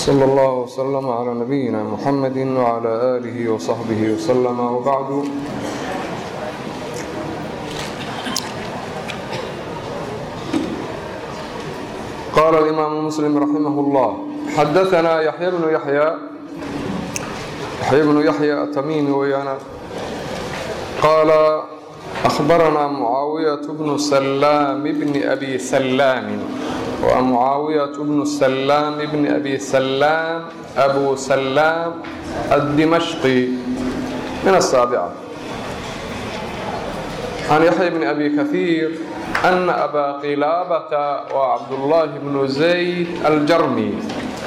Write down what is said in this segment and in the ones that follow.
صلى الله وسلم على نبينا محمد وعلى آله وصحبه وسلم وبعد قال الإمام مسلم رحمه الله حدثنا يحيى بن يحيى يحيى بن يحيى التميمي ويانا قال أخبرنا معاوية بن سلام بن أبي سلام ومعاوية بن سلام بن أبي سلام أبو سلام الدمشقي من السابعة عن يحيى بن أبي كثير أن أبا قلابة وعبد الله بن زيد الجرمي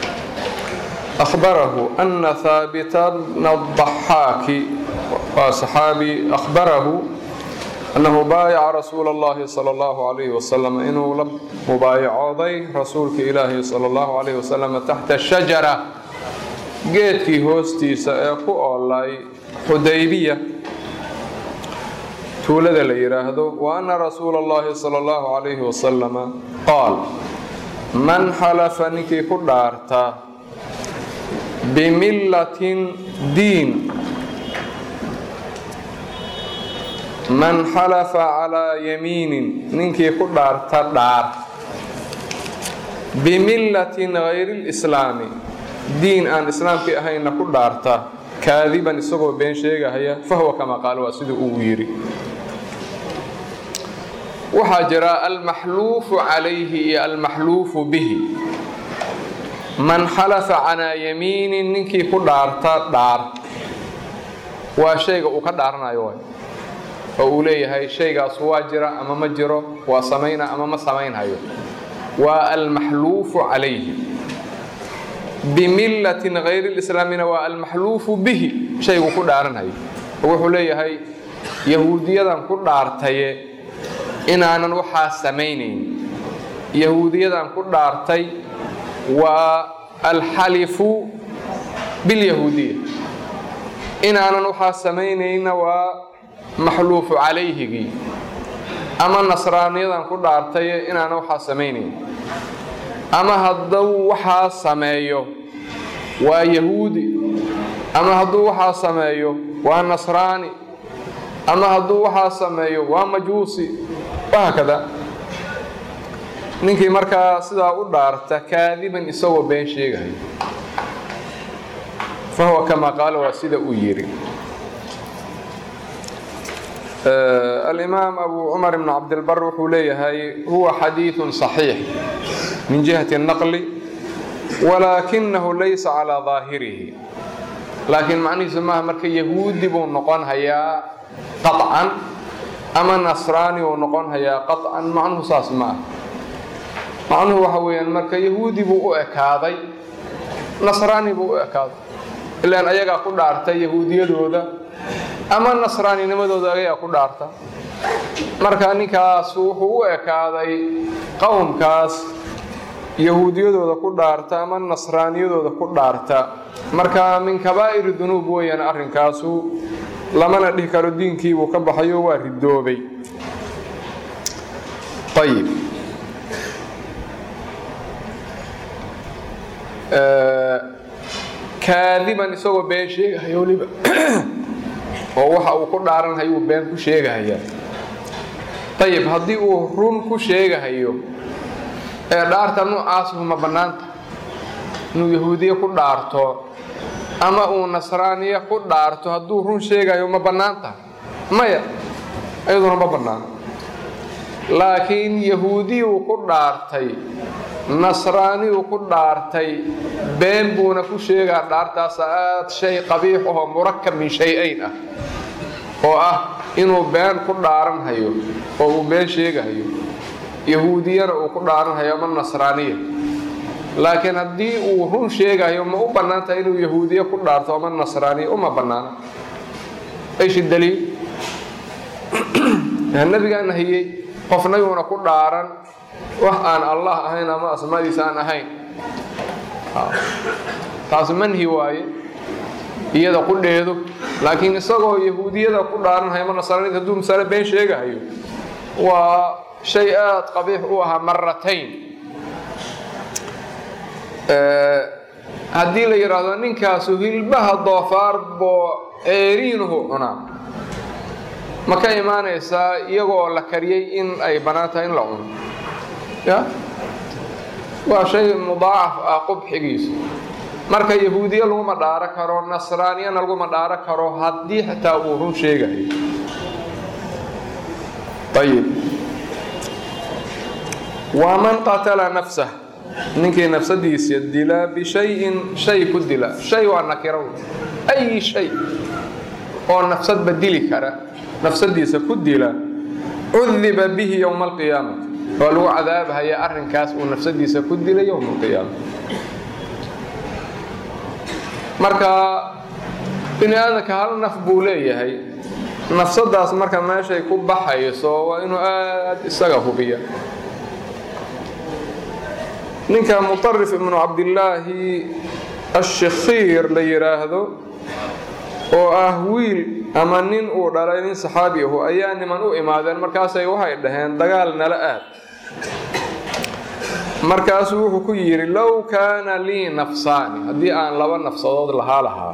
أخبره أن ثابت بن الضحاك وصحابي أخبره أنه بايع رسول الله صلى الله عليه وسلم إنه لم مبايعوday rasuulka ilaahi صلى الله عليه وسلم تحت الشجرة geedkii hoostiisa ee ku oolay xudaybiya tuulada la yidhaahdo wa أna rasuula الlahi صلى الله عليه وسلم qaal man xalafa ninkii ku dhaarta bimillatin diin man xalafa calaa yamiinin ninkii ku dhaarta dhaar bimillatin hayri lislaami diin aan islaamkii ahayna ku dhaarta kaadiban isagoo been sheegahaya fahuwa kama qaal waa siduu uu yidhi waxaa jira almaxluufu calayhi iyo almaxluufu bihi man xalafa calaa yamiinin ninkii ku dhaarta dhaar waa shayga uu ka dhaaranayo waay oo uu leeyahay shaygaas waa jira ama ma jiro waa samayna ama ma samaynhayo waa almaxluufu calayhi bimillatin hayri lislaamina waa almaxluufu bihi shaygu ku dhaaranhayo oo wuxuu leeyahay yahuudiyadan ku dhaartaye inaanan waxaa samaynayn yahuudiyadan ku dhaartay waa alxalifu bilyahuudiya inaanan waxaa samaynayna waa maxluufu calayhigii ama nasraaniyadan ku dhaartaye inaana waxaa samaynayn ama hadduu waxaa sameeyo waa yahuudi ama hadduu waxaa sameeyo waa nasraani ama hadduu waxaa sameeyo waa majuusi wahaakada ninkii markaa sidaa u dhaarta kaadiban isagoo been sheegahay fahuwa kamaa qaala waa sida uu yidhi alimaam abu cumar ibn cabdilbar wuxuu leeyahay huwa xadiiثu صaxiix min jihati الnaqli walaakinahu laysa calىa ظaahirihi laakiin macnihiisu maaha marka yahuudi buu noqon hayaa qaطcan ama nasraani buu noqon hayaa qaطcan macnuhu saas ma ah macnuhu waxa weeyaan marka yahuudi buu u ekaaday nasraani buu u ekaaday ilaan ayagaa ku dhaartay yahuudiyadooda ama nasraaninimadooda ayagaa ku dhaarta marka ninkaas wuxuu u ekaaday qowmkaas yahuudiyadooda ku dhaarta ama nasraaniyadooda ku dhaarta marka min kabaa'iri dunuub weeyaan arrinkaasu lamana dhihi karo diinkiibuu ka baxayo waa ridoobay ayib kaadiban isagoo been sheegahayo weliba oo waxa uu ku dhaaranhayuu been ku sheegahayaa ayib haddii uu run ku sheegahayo ee dhaarta noocaasuhu ma bannaanta inuu yahuudiye ku dhaarto ama uu nasraaniye ku dhaarto hadduu run sheegahayo ma bannaan tahay maya iyaduna ma bannaano laakiin yahuudiyuu ku dhaartay nasraaniyuu ku dhaartay been buuna ku sheegaa dhaartaas aad shay qabiix ahoo murakab min shay-ayn ah oo ah inuu been ku dhaaranhayo oo uu been sheegahayo yahuudiyana uu ku dhaaranhayo ama nasraaniya laakiin haddii uu run sheegahayo ma u bannaan tahay inuu yahuudiye ku dhaarto ama nasraaniya uma bannaana ayshi daliil nabigaa nahiyey qofnayuuna ku dhaaran wax aan allah ahayn ama asmaadiisa aan ahayn taas manhi waaye iyada qudheedu laakiin isagoo yahuudiyada ku dhaaranhayo ama nasraaniyada hadduu masale been sheegahayo waa shay aada qabiix u ahaa maratayn haddii la yidhaahdo ninkaasu hilbaha doofaar boo ceeriinuhu cunaa ma ka imaanaysaa iyagoo la kariyey in ay bannaan tahay in la cuno ya waa shay mudaacaf ah qubxigiisa marka yahuudiye laguma dhaaro karo nasraaniyana laguma dhaaro karo haddii xitaa uu run sheegayo ayib waman qatala nafsah ninkii nafsadiisa dila bishayin shay ku dila shay waa nakiro ay shay oo nafsadba dili kara nafsadiisa ku dila cudiba bihi yowma alqiyaamati waa lagu cadaabhaya arrinkaas uu nafsadiisa ku dilay yowma alqiyaama marka bini aadamka hal naf buu leeyahay nafsadaas marka meeshay ku baxayso waa inuu aada isaga hubiya ninka muطarif ibnu cabdillaahi ashakhiir la yidhaahdo oo ah wiil ama nin uu dhalay nin saxaabi ahu ayaa niman u imaadeen markaasay waxay dhaheen dagaal nala aad markaasuu wuxuu ku yidhi low kaana lii nafsaani haddii aan laba nafsadood lahaa lahaa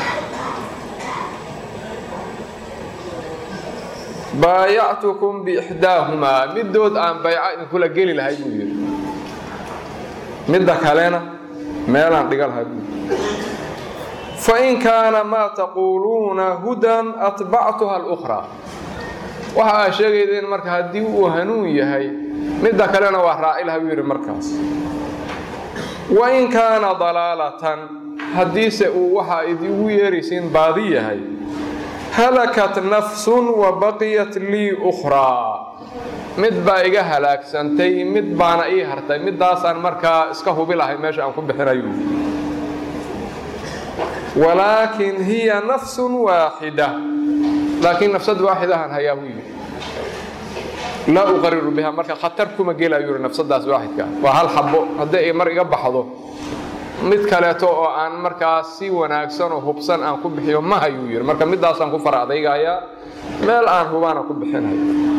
baayactukum biixdaahumaa middood aan bayco idinkula geli lahay buu yidhi midda kalena meelaan dhiga lahay buu fain kaana maa taquuluuna hudan atbactuha alukhraa waxa aa sheegaydeen marka haddii uu hanuun yahay midda kalena waa raaci laha buu yidhi markaas wain kaana dalaalatan haddiise uu waxa idigu yeeraysiin baadi yahay halakat nafsun wa baqiyat lii ukhraa mid baa iga halaagsantay mid baana ii hartay middaasaan markaa iska hubi lahay meesha aan ku bixinayo walaakin hiya nafsun waaxida laakiin nafsad waaxidahan hayaa buu yidhi laa uqariru biha marka khatar kuma gelayo yidhi nafsadaas waaxidka waa hal xabo haddii ay mar iga baxdo mid kaleeto oo aan markaas si wanaagsan oo hubsan aan ku bixiyo ma hayuu yidhi marka middaasaan ku fara adaygayaa meel aan hubaana ku bixinayo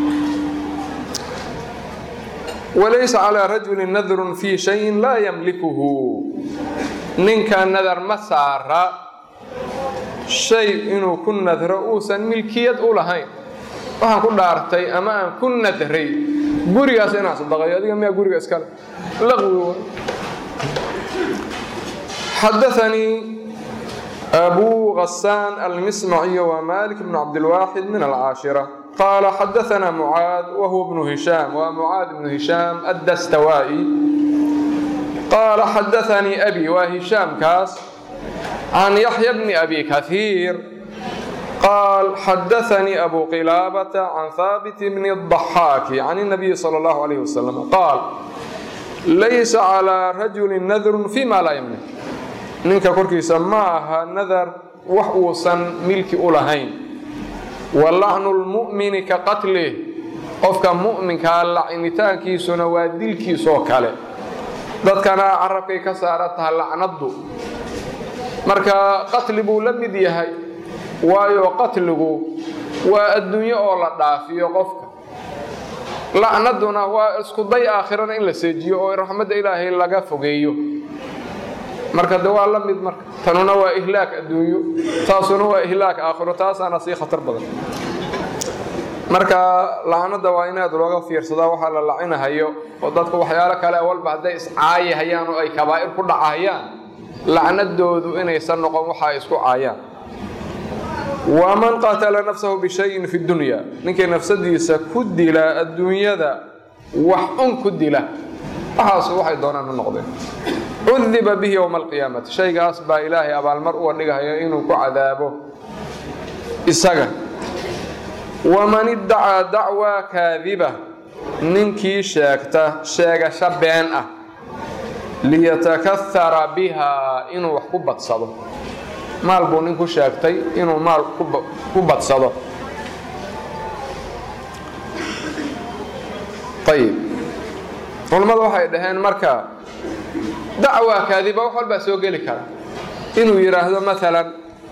walaysa calaa rajuli nadrun fii shayin laa yamlikuhu ninka nadar ma saara shay inuu ku nadro uusan milkiyad u lahayn waxaan ku dhaartay ama aan ku nadray gurigaas inaan sadaqayo adiga miyaa guriga iskale laqwi xadaanii أبو غسان المسمعي ومالك بن عبد الواحد من العاشرة قال حدثنا معاذ وهو ابن هشام ومعاذ بن هشام الدستوائي قال حدثني أبي وهشام كاس عن يحيى بن أبي كثير قال حدثني أبو قلابة عن ثابت بن الضحاك عن النبي صلى الله عليه وسلم قال ليس على رجل نذر فيما لا يملك ninka korkiisa ma aha nadar wax uusan milki u lahayn wa lacnu lmu'mini ka qatlih qofka mu'minkaa lacnitaankiisuna waa dilkiisoo kale dadkana carabkay ka saara taha lacnaddu marka qatli buu la mid yahay waayo qatligu waa adduunyo oo la dhaafiyo qofka lacnadduna waa isku day aakhirana in la seejiyo oo raxmadda ilaahay laga fogeeyo marka de waa la mid marka tanuna waa ihlaak adduunyo taasuna waa ihlaak aakhiro taasaana sii khatar badan marka lacnada waa in aad looga fiirsadaa waxaa la lacinahayo oo dadku waxyaalo kale walba hadday iscaayahayaan oo ay kabaa'ir ku dhacahayaan lacnadoodu inaysan noqon waxa ay isku caayaan waman qatala nafsahu bishayin fi dunya ninkii nafsadiisa ku dila adduunyada wax un ku dila waxaas waxay doonaan u noqdeen cudiba bihi yowma alqiyaamati shaygaas baa ilaahay abaalmar uga dhigahayo inuu ku cadaabo isaga waman iddacaa dacwaa kaadiba ninkii sheegta sheegasho been ah liyatakahara bihaa inuu wax ku badsado maal buu nin ku sheegtay inuu maal ku badsado ayib culammadu waxay dhaheen marka dacwa kaadiba wax walbaa soo geli kara inuu yidhaahdo maalan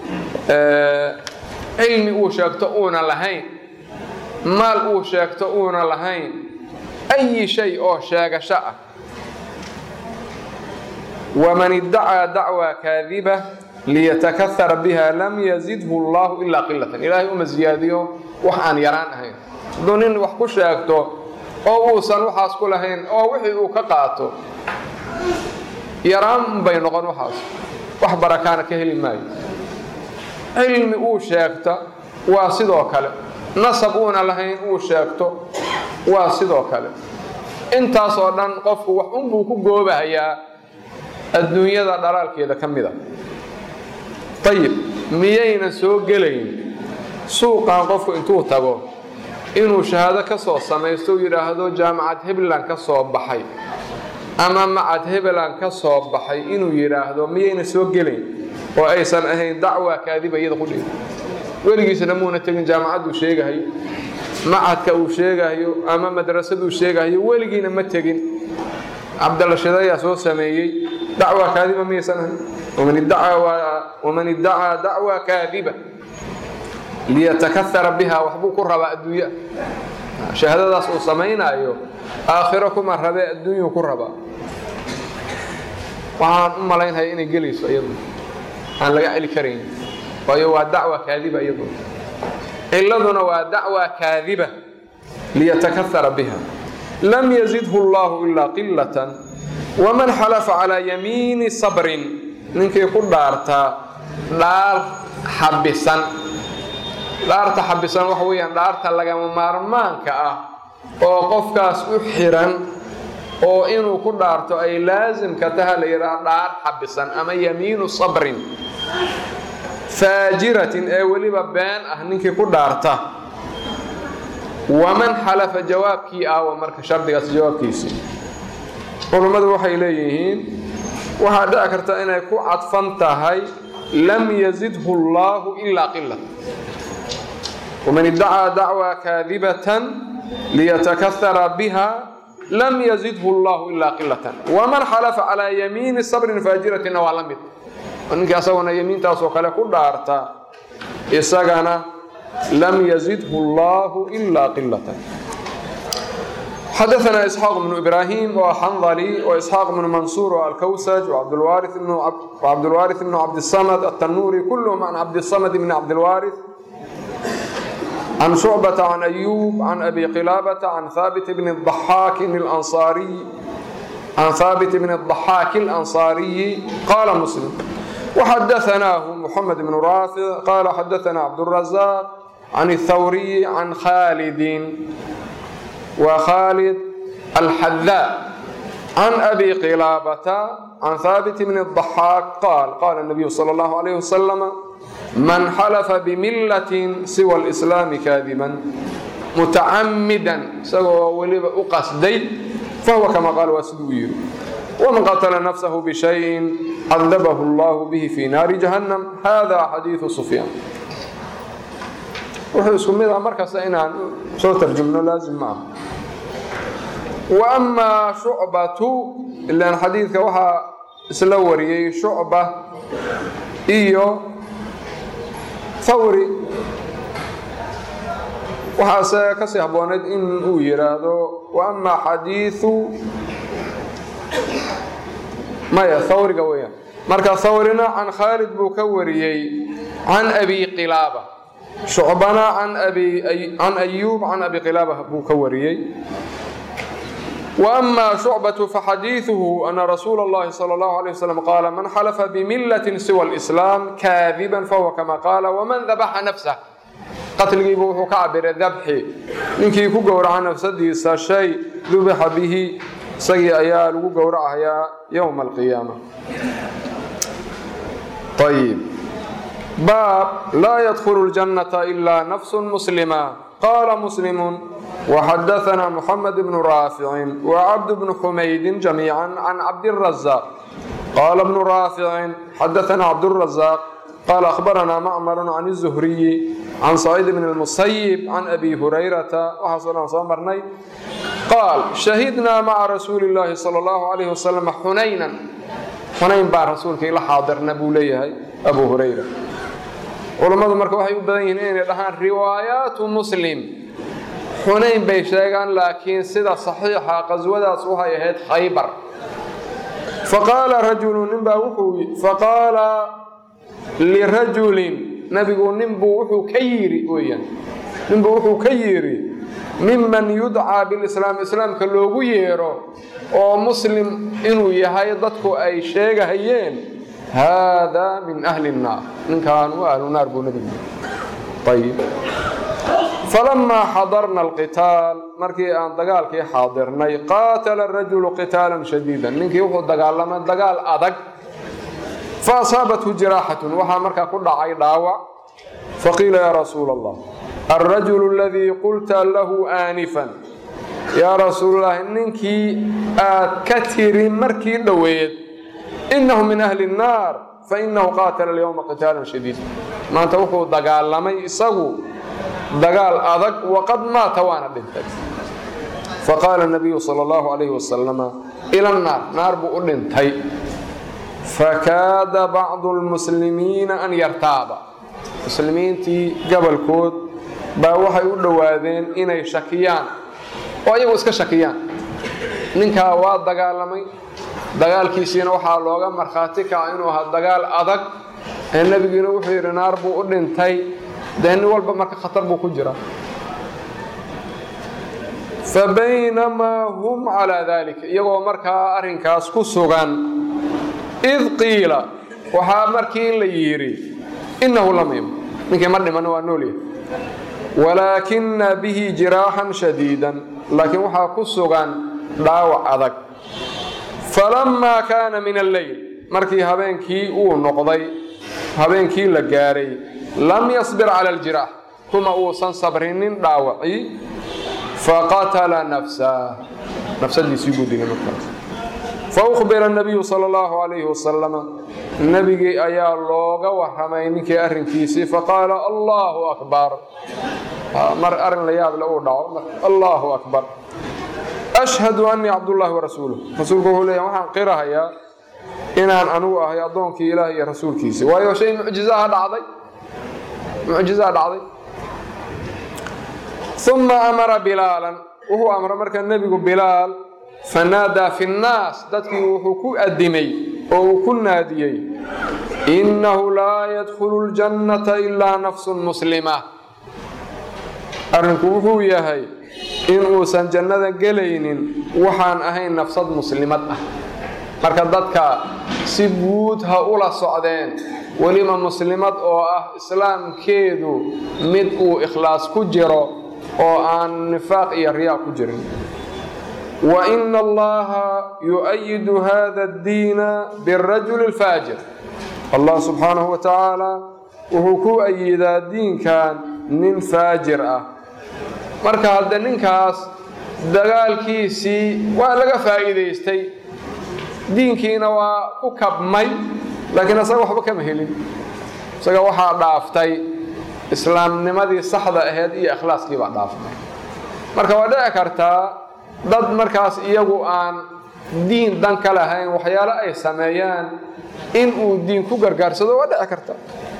cilmi uu sheegto uuna lahayn maal uu sheegto uuna lahayn ayi shay oo sheegasho ah waman iddacaa dacwa kaadiba liyatakahara biha lam yazidhu allahu ilaa qilatan ilaahay uma siyaadiyo wax aan yaraan ahayn hadduu nin wax ku sheegto oo uusan waxaas ku lahayn oo wixii uu ka qaato yaraan bay noqon waxaas wax barakaana ka heli maayo cilmi uu sheegta waa sidoo kale nasab uuna lahayn uu sheegto waa sidoo kale intaasoo dhan qofku wax unbuu ku goobahayaa adduunyada dhalaalkeeda ka mida ayib miyayna soo gelayn suuqan qofku intuu tago inuu shahaado ka soo samaysto u yidhaahdo jaamacad hebland ka soo baxay ama macad hebeland ka soo baxay inuu yidhaahdo miyayna soo gelayn oo aysan ahayn dacwa kaadiba iyada ku dhig weligiisna muuna tegin jaamacadduu sheegahayo macadka uu sheegahayo ama madrasaduu sheegahayo weligiina ma tegin cabdalla shidayaa soo sameeyey dacwa kaadiba miyaysan ahayn waman iddacaa dacwa kaadiba liyatakahara biha waxbuu ku rabaa adduunya shahaadadaas uu samaynaayo aakhiro kuma rabee adduunyuu ku rabaa waxaan u malaynhaya inay gelayso iyadu aan laga celi karayn waayo waa dacwa kaadiba iyadu ciladuna waa dacwa kaadiba liyatakahara biha lam yazidhu allahu ilaa qilatan waman xalafa calaa yamiini sabrin ninkii ku dhaartaa dhaar xabisan dhaarta xabisan waxa weeyaan dhaarta lagama maarmaanka ah oo qofkaas u xiran oo inuu ku dhaarto ay laasimka taha la yidhaha dhaar xabisan ama yamiinu sabrin faajiratin ee weliba been ah ninkii ku dhaarta waman xalafa jawaabkii aawa marka shardigaas jawaabkiisii culummadu waxay leeyihiin waxaa dhici karta inay ku cadfan tahay lam yazidhu allaahu ilaa qila waman iddacaa dacwa kaadibatan liyatakahara biha lam yazidhu allahu ilaa qilatan waman xalafa calaa yamiini sabrin faajiratina waa la mid ninkii asaguna yamiintaasoo kale ku dhaarta isagana lam yazidhu allahu ilaa qilatan xadaثna isxaaq bnu ibrahim oo xandali oo isxaaq bnu mansuur oo alkawsaj cabdulwaariث bnu cabdisamad aلtanuuri kulhm can cabdisamad bni cabdilwaariث عن شعبة عن أيوب عن أبي قلابة عن ثابت بن الضحاك الأنصاري عن ثابت بن الضحاك الأنصاري قال مسلم وحدثناه محمد بن رافع قال حدثنا عبد الرزاق عن الثوري عن خالد وخالد الحذاء عن أبي قلابة عن ثابت بن الضحاك قال قال النبي صلى الله عليه وسلم من حلف بملة سوى الإسلام كاذبا متعمدا سوى ولب أقصدي فهو كما قال واسدوير ومن قتل نفسه بشيء عذبه الله به في نار جهنم هذا حديث سفيان wuxuu isku mid ah markasta inaan soo tarjumno laazim maaha wa amaa shucbatu ilaan xadiidka waxaa isla wariyey shucba iyo thawri waxaase kasii habbooneyd in uu yidhaahdo wa amaa xadiiu maya thawriga weeyaan marka thawrina can khaalid buu ka wariyey can abi qilaaba shucbana can ayuub can abi qilaaba buu ka wariyey وأما شعبة فحديثه أن رسول الله صلى الله عليه وسلم قال من حلف بملة سوى الإسلام كاذبا فهو كما قال ومن ذبح نفسه qatligiibu wuxuu ka cabiray dabxi ninkii ku gowraca nafsadiisa shay dubixa bihi isagii ayaa lagu gowracayaa yowma alqiyaama ayib baab laa yadkhulu ljannata ilaa nafsu muslima qaala muslimu وxadaثna mحamed bn raafici وcabd bn xumaydin جamيiعا can cabdالرaزاq qala bn raafici xadaثna cabdالرaزاq qال أخبرنا معmر عن الزهري عن سعيد بن المسيب عن أبي هريرة waxaasoo soo marnay qاal شhahidnaa mعa رasuuل اللahi صلى الله عليه وسلم xunayna xunayn baa rasuulka ila xaadirna buu leeyahay أbu هurayra culammadu marka waxay u badan yihiin inay dhahaan riwaayaatu muslim xunayn bay sheegaan laakiin sida صaxiixa qaswadaas waxay ahayd khaybar faqaala rajulu ninbaa wuxuu faqaala lirajulin nabigu ninbuu wuxuu ka yidhi weyaan ninbuu wuxuu ka yidhi miman yudcaa bilislaam islaamka loogu yeero oo muslim inuu yahay dadku ay sheegahayeen haadaa min ahli nnaar ninkaan waa ahlu naar buu nabigu ayib falamaa xadarna alqitaal markii aan dagaalkii xaadirnay qaatala rajulu qitaalan shadiidan ninkii wuxuu dagaalamay dagaal adag fa asaabathu jiraaxatun waxaa markaa ku dhacay dhaawac faqiila yaa rasuula allah alrajulu aladii qulta lahu aanifan yaa rasuulalahi ninkii aad ka tiri markii dhoweed innahu min ahli nnaar fainahu qaatala alyowma qitaalan shadiida maanta wuxuu dagaalamay isagu dagaal adag waqad maata waana dhintay faqaala nabiyu sala allahu calayhi wasalama ila nnaar naar buu u dhintay fakaada bacdu lmuslimiina an yartaaba muslimiintii gabolkood baa waxay u dhowaadeen inay shakiyaan oo iyagu iska shakiyaan ninkaa waa dagaalamay dagaalkiisiina waxaa looga markhaati kaca inuu ahaa dagaal adag ee nebigiina wuxuu yidhi naar buu u dhintay dee nin walba marka khatar buu ku jira fa baynamaa hum calaa daalika iyagoo markaa arrinkaas ku sugan id qiila waxaa markii la yidhi innahu lam yim ninkii ma dhiman waa noolyahay walaakina bihi jiraaxan shadiidan laakiin waxaa ku sugan dhaawac adag falammaa kaana min alleyl markii habeenkii uu noqday habeenkii la gaaray lam yasbir cala aljiraax kuma uusan sabrinin dhaawacii faqatala nafsah nafsadiisii buu dilay markaas faukbira nabiyu sala allahu calayhi wasalama nebigii ayaa looga warramay ninkii arrinkiisii faqaala allahu akbar mar arrin la yaable uu dhaco allahu akbar ashhadu annii cabdullaahi wa rasuuluh rasuulku wuxuu leeyahy waxaan qirahayaa inaan anugu ahay addoonkii ilaah iyo rasuulkiisi waayo shay mucjizaha dhacday mucjizaha dhacday uma amara bilaalan wuxuu amray markaa nebigu bilaal fanaadaa fi nnaas dadkii wuxuu ku adimay oo uu ku naadiyey innahu laa yadkhulu ljannata ilaa nafsun muslima arrinku wuxuu yahay in uusan jannada gelaynin waxaan ahayn nafsad muslimad ah marka dadka si guud ha ula socdeen weliba muslimad oo ah islaamkeedu mid uu ikhlaas ku jiro oo aan nifaaq iyo riyaa ku jirin wa ina allaha yu-ayidu hada addiina birajuli alfaajir allah subxaanahu wa tacaala wuxuu ku ayidaa diinkan nin faajir ah marka hadde ninkaas dagaalkiisii waa laga faa'iidaystay diinkiina waa ku kabmay laakiin isaga waxba kama helin isaga waxaa dhaaftay islaamnimadii saxda ahayd iyo ikhlaaskii baa dhaaftay marka waa dhici kartaa dad markaas iyagu aan diin dan ka lahayn waxyaalo ay sameeyaan in uu diin ku gargaarsado waa dhici karta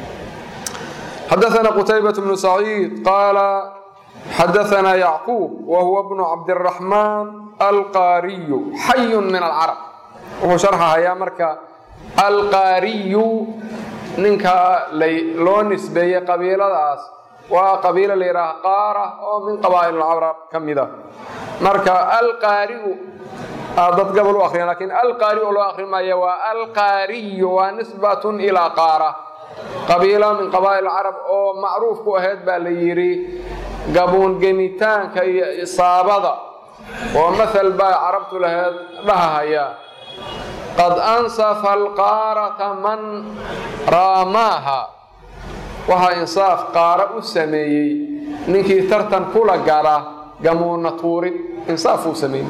xadaثna qtaybaة bnu saciid qaala xadaثna yacquub wa huwa bnu cabdالraxmaan alqaariyu xayu min alcarab wuxuu sharxahayaa marka alqaariyu ninka loo nisbeeyey qabiiladaas waa qabiilo la yidhaaha qaara oo min qabaa'il alcarab ka mida marka alqaariu dad gabol u akriyan lakin alqaari oo loo akrimaya waa alqaariyu waa nisbatun ilaa qaara qabiilo min qabaa'il carab oo macruuf ku ahayd baa la yidhi gabuungenitaanka iyo isaabada oo mathal baa carabtu lahayd dhahahaya qad ansafa alqaarata man raamaaha waxaa insaaf qaara u sameeyey ninkii tartan kula gala gamuuna tuurid insaaf uu sameeyey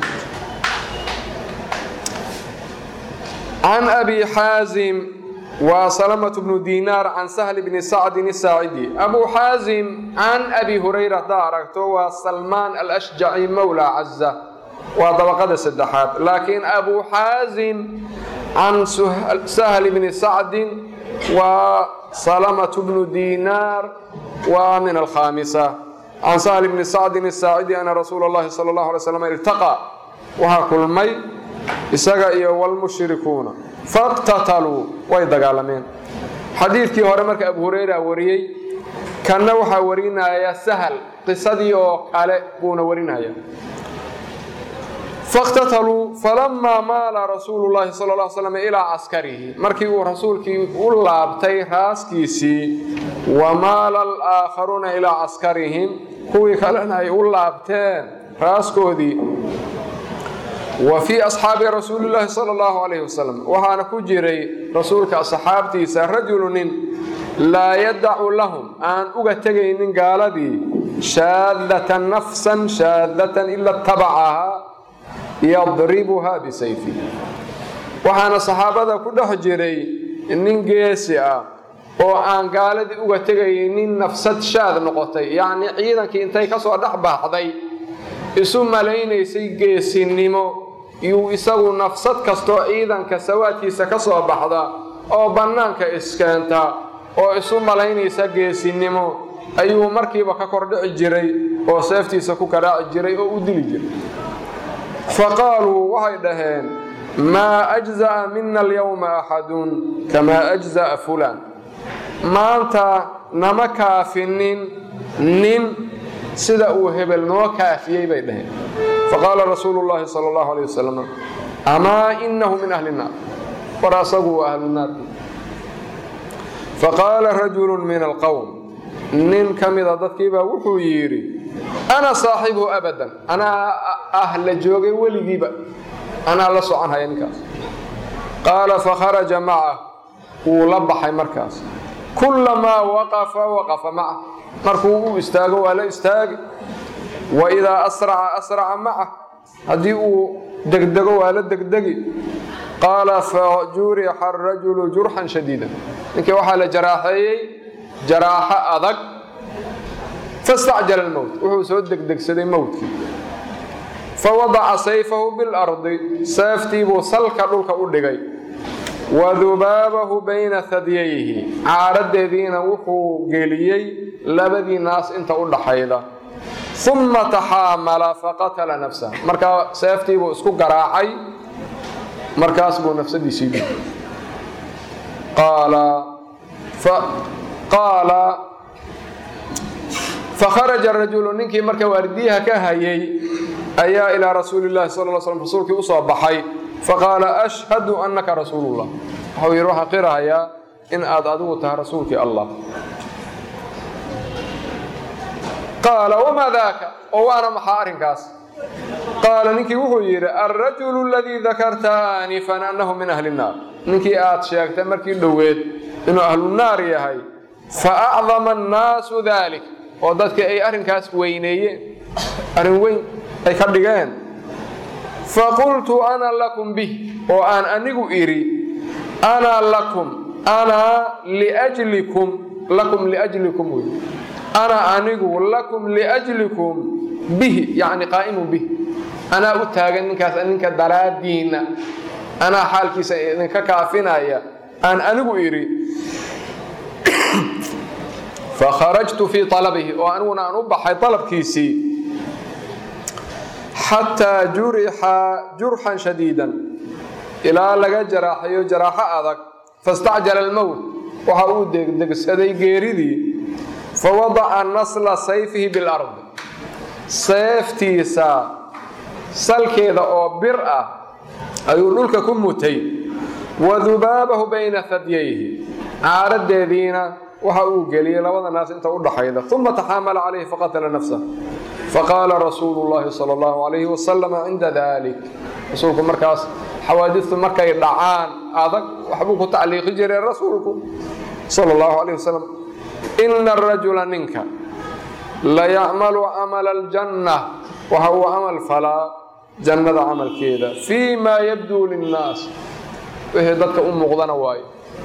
can abi xaazim waa salamة bnu dinaar can sahl bni sacdin الsaacidi abu xaazim can abi hurayra haddaa aragto waa salmaan alashjaci mowla caza waa dabaqada saddexaad laakiin abu xaazim can sahl bni sacdin waa salamaة bnu dinaar waa min alkhaamisa can sahl bni sacdin الsaacidi ana rasuula اllahi salى اllahu alay slam iltaqى waxaa kulmay isaga iyo wlmushrikuuna faqtataluu way dagaalameen xadiidkii hore marka abu hureyra wariyey kanna waxaa warinaya sahal qisadii oo kale buuna warinaya faqtataluu falamaa maala rasuulu llaahi sal l slam ilaa caskarihi markii uu rasuulkii u laabtay raaskiisii wa maala alaakharuuna ilaa caskarihim kuwii kalena ay u laabteen raaskoodii wa fii asxaabi rasuulillaahi sala allahu calayhi wasalam waxaana ku jiray rasuulka asxaabtiisa rajulu nin laa yadacu lahum aan uga tegaynin gaaladii shaadatan nafsan shaadatan ila tabacahaa yadribuhaa bisayfi waxaana saxaabada ku dhex jiray nin geesi ah oo aan gaaladii uga tegaynin nafsad shaad noqotay yacnii ciidankii intay ka soo dhex baxday isu malaynaysay geesinimo yuu isagu nafsad kastoo ciidanka sawaadkiisa ka soo baxda oo bannaanka iskeenta oo isu malaynaysa geesinimo ayuu markiiba ka kordhici jiray oo seeftiisa ku karaaci jiray oo u dili jiray fa qaaluu waxay dhaheen maa ajza'a mina alyawma axadun kamaa ajza'a fulaan maanta nama kaafinin nin sida uu hebel noo kaafiyey bay dhaheen faqaala rasuulu llaahi sala allahu alay wasalam amaa inahu min ahli nnaar war asagu waa ahlu naarki faqaala rajulu min alqowm nin ka mida dadkiibaa wuxuu yidhi ana saaxibuhu abadan anaa ah la joogay weligiiba anaa la soconhaya ninkaas qaala fakharaja macah wuu la baxay markaas kullamaa waqafa waqafa macah markuu u istaago waa la istaagi wa idaa asraca asraca macah haddii uu degdego waa la degdegi qaala fa jurixa arajulu jurxan shadiida ninkii waxaa la jaraaxeeyey jaraaxo adag fastacjala almowt wuxuu soo degdegsaday mowtkii fa wadaca sayfahu bilardi seeftiibuu salka dhulka u dhigay wa dubaabahu bayna hadyayhi caaradeediina wuxuu geliyey labadii naas inta u dhaxayda uma taxaamala faqatala nafsah markaa seeftiibuu isku garaacay markaas buu nafsadiisii dhigay qaala fakharaja rajulu ninkii marka waardiyaha ka hayay ayaa ilaa rasuuli llahi sal l slm rasuulkii usoo baxay faqaala ashhadu annaka rasuulullah waxau yidhi waxaan qirahayaa in aad adigu tahay rasuulkii allah qaala wamaa daaka oo waana maxaa arrinkaas qaala ninkii wuxuu yidhi alrajulu aladii dakarta aanifan annahu min ahli nnaar ninkii aad sheegtay markii dhoweed inuu ahlu naar yahay fa acdama annaasu dalik oo dadkii ay arrinkaas weyneeyeen arrin weyn ay ka dhigeen faqultu ana lakum bih oo aan anigu idhi ana lakum anaa liajlikum lakum liajlikum wey ana anigu lakum liajlikum bihi yacni qaa'imun bih anaa u taagan ninkaas ninka daraaddiinna anaa xaalkiisa idinka kaafinaya aan anigu idhi fakharajtu fii alabihi oo aniguna aan u baxay alabkiisii xataa jurixa jurxan shadiidan ilaa laga jaraaxayo jaraaxo adag fastacjala almowt waxa uu degdegsaday geeridii fawadaca nasla sayfihi bilardi seeftiisa salkeeda oo bir ah ayuu dhulka ku mutay wa dubaabahu bayna hadyayhi caaradeediina waxa uu geliyey labada naas inta u dhaxayda uma taxaamala calayhi faqatala nafsah faqaala rasuulu llahi sala allahu calayhi wasalam cinda dalik rasuulku markaas xawaadistu markay dhacaan adag waxbuu ku tacliiqi jiray rasuulku sala allahu calayh wasalam ina arajula ninka layacmalu camala aljanna waxa uu camal falaa jannada camalkeeda fii maa yabduu linnaas wixii dadka u muuqdana waayo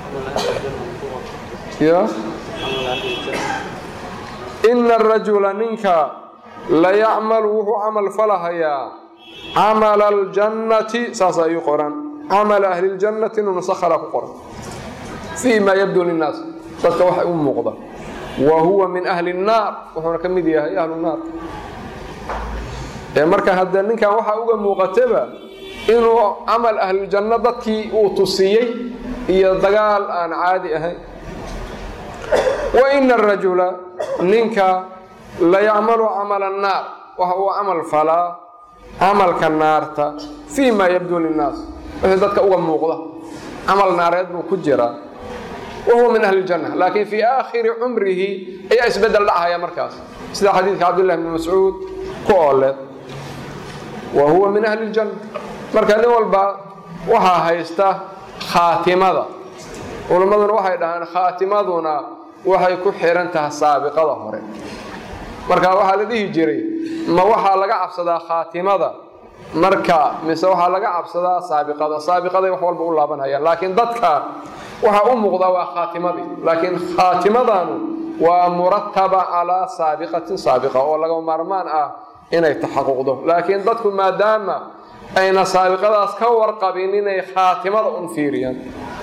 ya ina arajula ninka layacmalu wuxuu camal falahayaa camala aljannati saas ayuu qoran camala ahli ljannati nunusakhala ku qoran fii maa yabduu linnaas dadka waxa u muuqda wa huwa min ahli nnaar wuxuuna ka mid yahay ahlu naar ee marka hadda ninkan waxaa uga muuqataba inuu camal ahluljanno dadkii uu tusiyey iyo dagaal aan caadi ahayn wa ina arajula ninka la yacmalu camala annaar waxa uu camal falaa camalka naarta fii ma yabduu linnaas wixii dadka uga muuqda camal naareed buu ku jiraa wahuwa min ahli ljanna laakiin fii aakhiri cumrihi ayaa isbeddel dhacaya markaas sida xadiidka cabdillahi bni mascuud ku ooleed wa huwa min ahli ljanna marka nin walba waxaa haysta khaatimada culimmaduna waxay dhahaan khaatimaduna waxay ku xihan tahay saabiqada hore marka waxaa la dhihi jiray ma waxaa laga cabsadaa khaatimada marka mise waxaa laga cabsadaa saabiqada saabiqaday wax walba u laabanayaan laakiin dadka waxaa u muuqdaa waa khaatimadii laakiin khaatimadanu waa murataba calaa saabiqatin saabiqa oo laga maarmaan ah inay taxaquqdo laakiin dadku maadaama ayna saabiqadaas ka warqabin inay khaatimada un fiiriyaan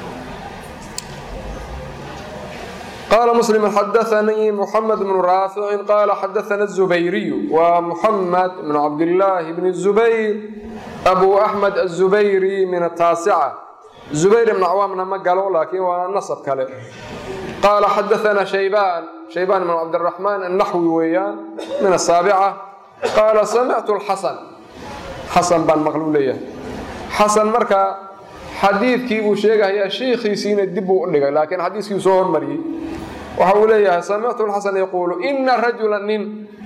قال مسلم حدثني محمد بن رافع قال حدثنا الزبيري ومحمد بن عبد الله بن الزبير أبو أحمد الزبيري من التاسعة زبير بن عوام ما قالوا لكن ونصب كله قال حدثنا شيبان شيبان بن عبد الرحمن النحوي ويان من السابعة قال سمعت الحسن حسن بن مغلولية حسن مركا xadiidkii buu sheegahayaa sheikhiisiina dib buu u dhigay laakiin xadiiskii soo hormariyey waxa uu leeyahay samictu lxasan yaquulu ina rajula nin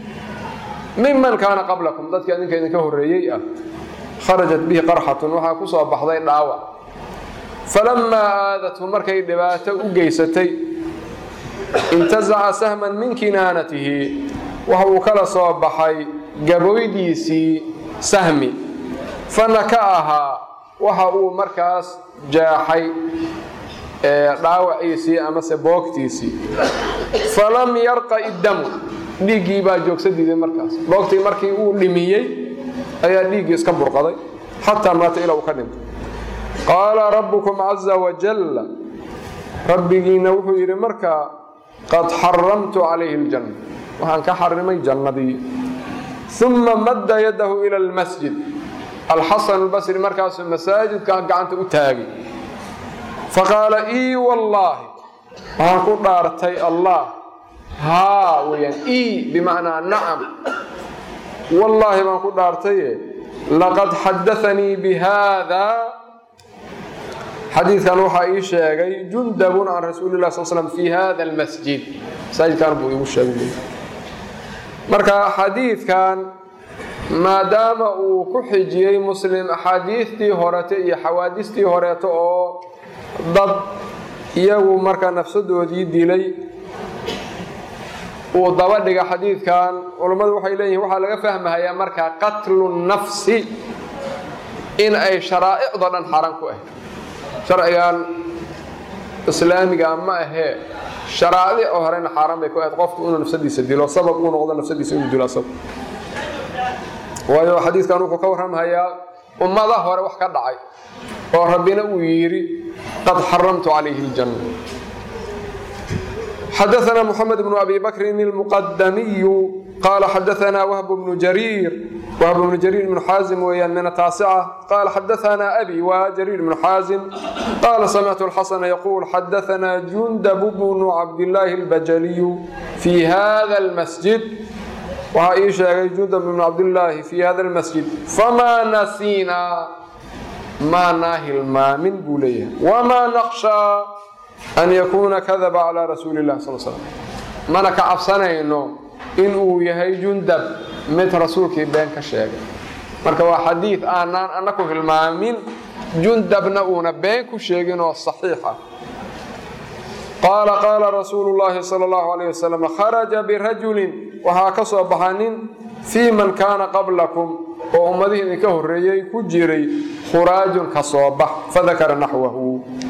miman kaana qablakum dadkii adinka idinka horreeyey ah kharajat bihi qarxatun waxaa ku soo baxday dhaawac falamaa aadathu markay dhibaato u geysatay intazaca sahman min kinaanatihi waxa uu kala soo baxay gaboydiisii sahmi fanaka ahaa waxa uu markaas jaaxay dhaawaciisii amase boogtiisii falam yarqa iddamu dhiiggii baa joogsa diiday markaas boogtii markii uu dhimiyey ayaa dhiiggii iska burqaday xataa maata ilaa uu ka dhintay qaala rabbukum caza wajalla rabbigiina wuxuu yidhi markaa qad xaramtu calayhi aljanna waxaan ka xarimay jannadii uma madda yadahu ila almasjid alxasan albasri markaasuu masaajidka gacanta u taagay faqaala ii wallaahi waxaan ku dhaartay allah haa weyaan ii bimacnaa nacam wallaahi baan ku dhaartaye laqad xadaanii bihaada xadiidkan waxaa ii sheegay jundabun can rasuuli lah sal slam fi hada almasjid masaajidkan buu iigu sheegay marka xadiidkan maadaama uu ku xijiyey muslim axaadiistii horete iyo xawaadistii horeeto oo dad iyagu marka nafsadoodii dilay uu daba dhiga xadiidkan culammadu waxay leeyihin waxaa laga fahmahayaa marka qatlu nafsi in ay sharaa'icdo dhan xaran ku ahayd sharcigan islaamiga ma ahee sharaaic oo horena xaaraan bay ku ahayd qofku inuu nafsadiisa dilo sabab uu noqdo nafsadiisa inuu dilo asag waayo xadiidkan wuxuu ka warramhayaa ummada hore wax ka dhacay oo rabbina uu yidhi qad xaramtu calayhi aljanna xadaثna mحamed بن abi bakrin الmuqadamiyu qala xadaثna whb bnu jariir whb bnu jariir bnu xaazim weeyaan min ataasica qala xadaثna abi wa jariir bnu xaazim qala samictu اlxasna yquul xadaثna jundab bnu cabdillaahi اlbajaliyu fi hada اlmasjid waxaa ii sheegay jundab bnu cabdillaahi fi hada اlmasjid famaa nasiinaa maanaa hilmaamin buu leeyahay wmaa naqshaa an yakuuna kadaba calaa rasuuli illahi sal slam mana ka cabsanayno inuu yahay jundab mid rasuulkii been ka sheegay marka waa xadiid aanaan annaku hilmaamin jundabna uuna been ku sheegin oo saxiixa qaala qaala rasuulu llaahi sal allahu alayh wasalam kharaja birajulin waxaa ka soo baxa nin fii man kaana qablakum oo ummadihii idinka horreeyey ku jiray khuraajun ka soo bax fadakara naxwahu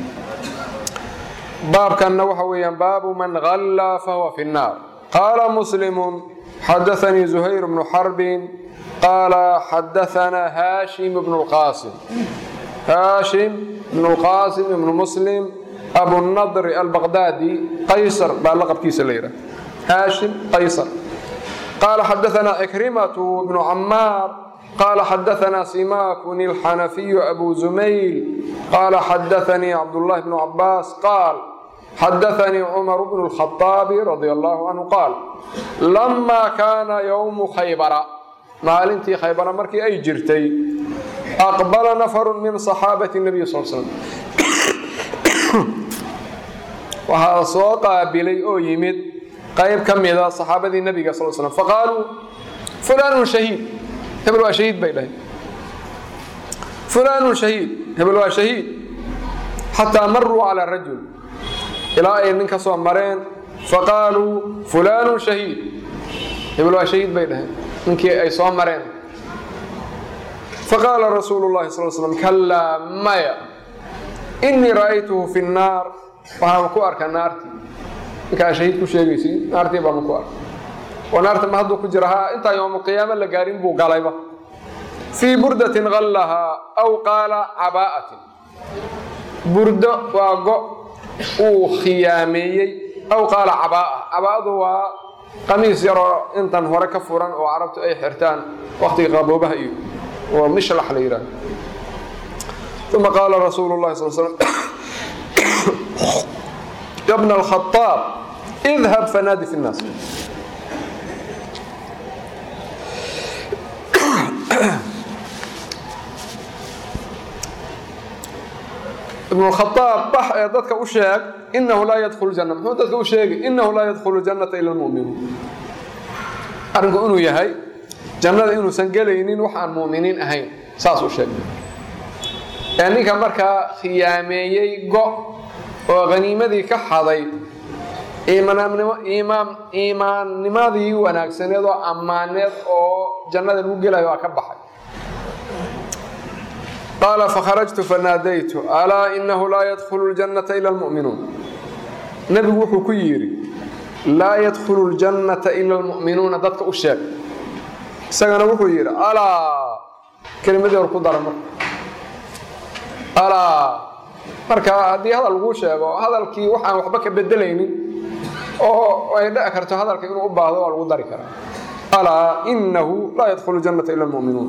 baabkanna waxa weeyaan baabu man hallaa fahuwa fi nnaar qaala muslimu xadaanii zuhayr bnu xarbin qaala xadaanaa haashim bnu lqaasim haashim bnu lqaasim ibnu muslim abunadri albaqdaadi qaysar baa laqabkiisa la yidhaha haashim qaysar qaala xadaanaa cikrimatu bnu camaar قال حدثنا سماك الحنفي أبو زميل قال حدثني عبد الله بن عباس قال حدثني عمر بن الخطاب رضي الله عنه قال لما كان يوم خيبر maalintii khaybara markii ay jirtay aqbala nafaru min saxaabati nabiy sal slam waxaa soo qaabilay oo yimid qayb ka mida saxaabadii nabiga sal slam faqaaluu fulaanun shahiid hebel waa shahiid bay dhahay fulaanun shahiid hebel waa shahiid xataa maruu calaa rajul ilaa ay nin ka soo mareen faqaaluu fulaanun shahiid hebel waa shahiid bay dhaheen ninkii ay soo mareen faqaala rasuulu llahi sal slam kallaa maya innii ra'aytuhu fi nnaar waxaan ku arkaa naartii ninkaa shahiid ku sheegaysi naartii baanu ku arkay oo naarta ma hadduu ku jira ha intaa yowmaqiyaama la gaarin buu galayba fii burdatin qallahaa aw qaala cabaa'atin burdo waa go uu khiyaameeyey aw qaala cabaa'a cabaa'adu waa qamiis yaroo intan hore ka furan oo carabtu ay xirtaan waktiga qaboobaha iyo oo mishlax la yidhahdo uma qaala rasuulu llahi sal slam ya bna alkhaaab idhab fanaadi fi nnaas ibn khaaab bax ee dadka u sheeg inahu laa yadkhulu janna muxuu dadka u sheegay inahu laa yadkhulu jannata ila lmu'minuun arrinku inuu yahay jannada inuusan gelaynin wax aan mu'miniin ahayn saas u sheegay ee ninka markaa khiyaameeyey go oo haniimadii ka xaday iimaannimadii wanaagsaneed oo ammaaneed oo jannada lagu gelayo waa ka baxay qaala fakharajtu fanaadaytu alaa inahu laa yadkhulu ljannata ila lmu'minuun nebigu wuxuu ku yidhi laa yadkhulu ljannata ila almu'minuuna dadka u sheeg isagana wuxuu yidhi alaa kelimadii hor ku dara marka alaa marka haddii hadal laguu sheego hadalkii waxaan waxba ka bedelaynin oo ay dhici karto hadalka inuu u baahdo waa lagu dari karaa alaa inahu laa yadkhulu jannata ila lmu'minuun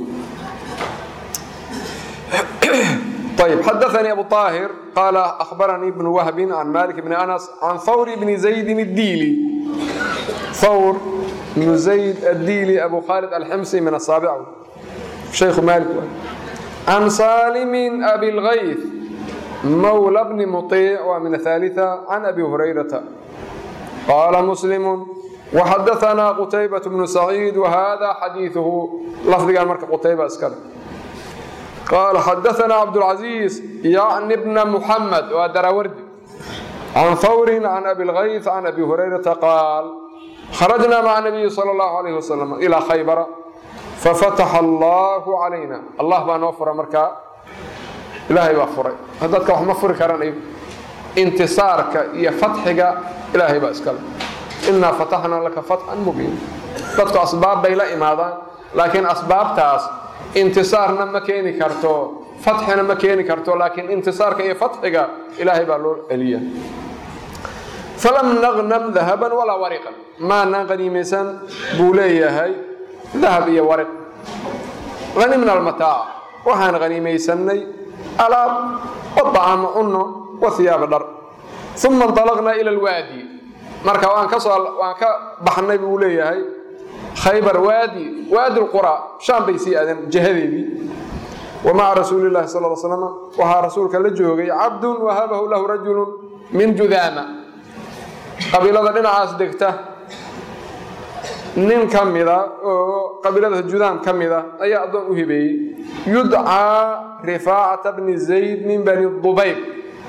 طيب حدثني أبو طاهر قال أخبرني ابن وهب عن مالك بن أنس عن ثور بن زيد الديلي ثور بن زيد الديلي أبو خالد الحمصي من السابع شيخ مالك عن سالم أبي الغيث مولى بن مطيع ومن الثالثة عن أبي هريرة قال مسلم وحدثنا قتيبة بن سعيد وهذا حديثه لفظ قال مركب قتيبة أسكال قال حدثنا عبد العزيز يعني ابن محمد ودراوردي عن ثور عن أبي الغيث عن أبي هريرة قال خرجنا مع النبي صلى الله عليه وسلم إلى خيبر ففتح الله علينا الله بان وفر مركا إلهي وفر هذا كوح مفر كران انتصارك يا فتحك إلهي بأسكال إنا فتحنا لك فتحا مبين dadku asbaab bay la imaadaan laakiin asbaabtaas intisaarna ma keeni karto fatxina ma keeni karto laakiin intisaarka iyo fatxiga ilaahay baa loo celiya falam naqnam dahaban walaa wariqan maanaan qaniimaysan buu leeyahay dahab iyo wariq hanimna almataac waxaan qaniimaysanay alaab wadacaama cunno wa hiyaaba dhar uma inطalaqnaa ila alwaadi marka waan ka soo waan ka baxnay buu leeyahay khaybar waadi waadi lqura shaam bay sii aadeen jihadeedii wa maca rasuuli llahi sal l slam waxaa rasuulka la joogay cabdun wahabahu lahu rajulun min judaama qabiilada dhinacaas degta nin ka mida oo qabiilada judaam ka mida ayaa addoon u hibeeyey yudcaa rifaacata bni zayd min bani dubayb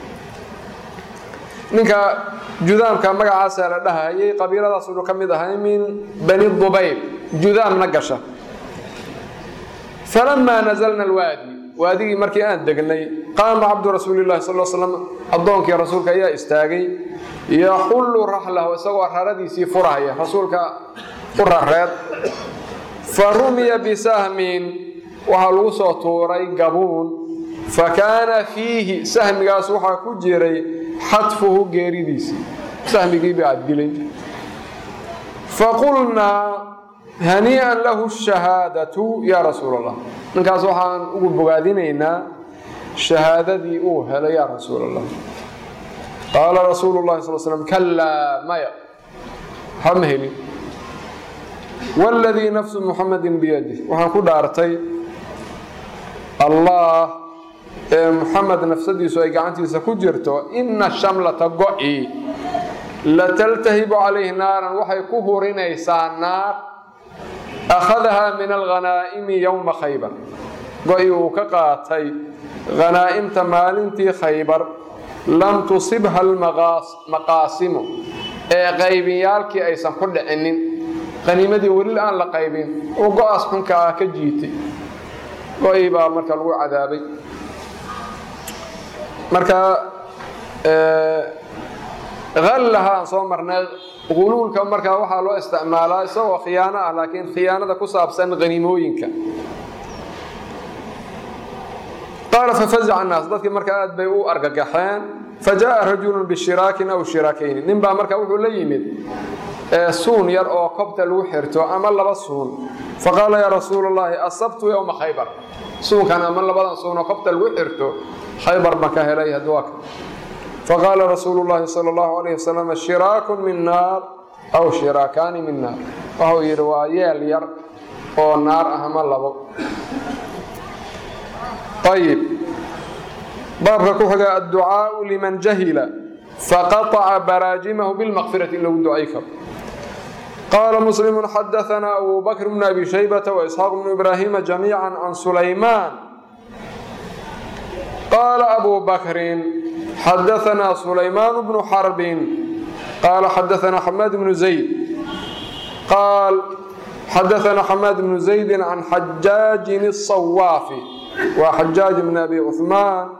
ninka judaamka magacaasaa la dhahayay qabiiladaas wuxuu ka mid ahay min bani dubayb judaamna gasha falamaa nazalna alwaadi waadigii markii aan degnay qaama cabdu rasuuli llahi sal slam addoonkii rasuulka ayaa istaagay yaxullu raxlahu isagoo raradiisii furahaya rasuulka u rareed fa rumiya bisahmin waxaa lagu soo tuuray gabuun fa kaana fiihi sahmigaas waxaa ku jiray xadfuhu geeridiisii sahmigiiba aad dilay faqulnaa hanii'an lahu shahaadatu yaa rasuul allah ninkaas waxaan ugu bogaadinaynaa shahaadadii uu helay yaa rasuul allah qaala rasuulu llahi sal slam kalaa maya hama helin waladii nafsu muxamedin biyadih waxaan ku dhaartay allah ee muxamed nafsadiisu ay gacantiisa ku jirto ina shamlata go-i lataltahibu calayhi naaran waxay ku hurinaysaa naar akhadahaa min alghanaa'imi yowma khaybar go-i uu ka qaatay khanaa'imta maalintii khaybar lam tusibha almaqaasimu ee qaybiyaalkii aysan ku dhicinin qaniimadii weli aan la qaybin uu go-aas xunka ah ka jiitay go-ii baa marka lagu cadaabay marka hallaha aan soo marnay quluulka markaa waxaa loo isticmaalaa isagoo khiyaano ah laakiin khiyaanada ku saabsan qaniimooyinka qaala fafazaca annaas dadkii marka aad bay u argagaxeen fajaءa rajulu bishiraakin aw shiraakayni nin baa marka wuxuu la yimid suun yar oo kobta lagu xirto ama laba suun faqaala yaa rasuul اllahi asabtu yowma khaybar suunkan ama labadan suun oo kobta lagu xirto khaybar ma ka helay hadwaka faqaala rasuulu llahi sala allahu alayh wasalam shiraakun min naar aw shiraakaani min naar waxau yidhi waa yeel yar oo naar ah ama labo ayib baabka ku xiga adducaau liman jahila faqaطca baraajimahu bilmaqfirati in lagu ducay karo qaala muslimu xadaanaa abu bakr bn abi shaybata waisxaaq bnu ibraahima jamiica can sulaymaan qaala abu bakrin xadaanaa sulaymaan bnu xarbin qaala xadaanaa xamaad bnu zayd qaal xadaanaa xamaad bnu zaydi can xajaajin الصawaafi waa xajaaj bn abi cuثmaan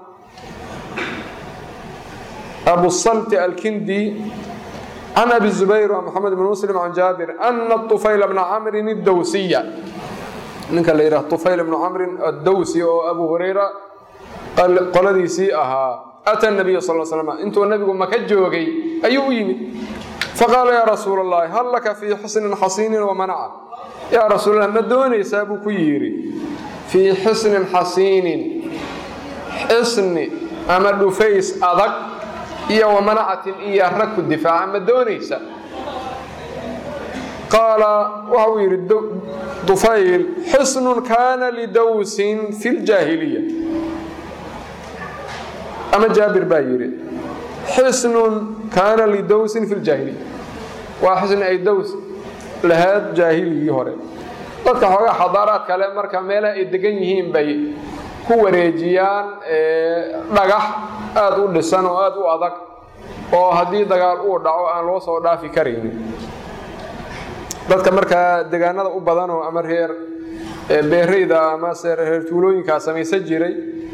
abu salt alkindi can abi zubayr wa maxamed bn muslim can jaabir ana طufayl bna camrin اdowsiya ninka la yidhaha طufayl bnu camrin addowsi oo abu hurayra qoladiisii ahaa ata nabiya sal slam intuu nabigu maka joogay ayuu u yimid faqaala yaa rasuul اllahi hal laka fii xusnin xasiinin wamanaca yaa rasuulallah ma doonaysaa buu ku yidhi fii xisnin xasiinin xisni ama dhufays adag iyo wamanacatin iyo rag ku difaaca ma doonaysa qaala waxa uu yidhi dufayl xisnun kaana lidowsin fi ljaahiliya ama jaabir baa yidhi xisnun kaana lidowsin fi ljaahiliya waa xisni ay dows lahayd jaahiligii hore dadka xoogaa xadaaraad kale marka meelaha ay degan yihiin bay ku wareejiyaan dhagax aada u dhisan oo aada u adag oo haddii dagaal uu dhaco aan loo soo dhaafi karaynin dadka markaa degaanada u badanoo ama reer beerayda amase reer tuulooyinkaa samaysan jiray